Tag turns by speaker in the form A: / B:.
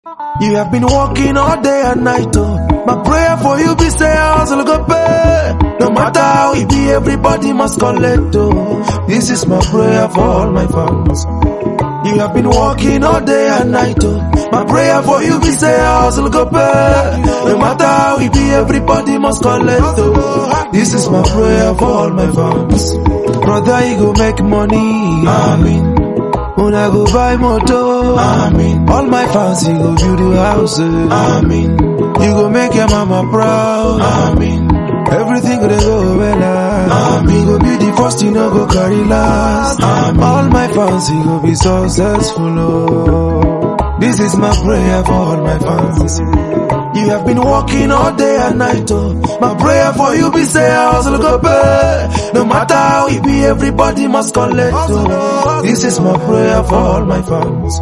A: You have been working all day and night, oh. My prayer for you be say hustle go pay. No matter how it be, everybody must collect, oh. This is my prayer for all my fans. You have been working all day and night, oh. My prayer for you be say hustle go pay. No matter how it be, everybody must collect, oh. This is my prayer for all my fans. Brother, you go make money, amen. Una go buy motor, amen. All my fans, you go build a house, amen. You go make your mama proud, amen. Everything gonna go well, amen. You go be the first, you know go carry last, amen. All my fans, you go be successful, oh. This is my prayer for all my fans. You have been working all day and night, oh. My prayer for you be say hustle go pay. No matter how it be, everybody must collect, oh. This is my prayer for all my fans.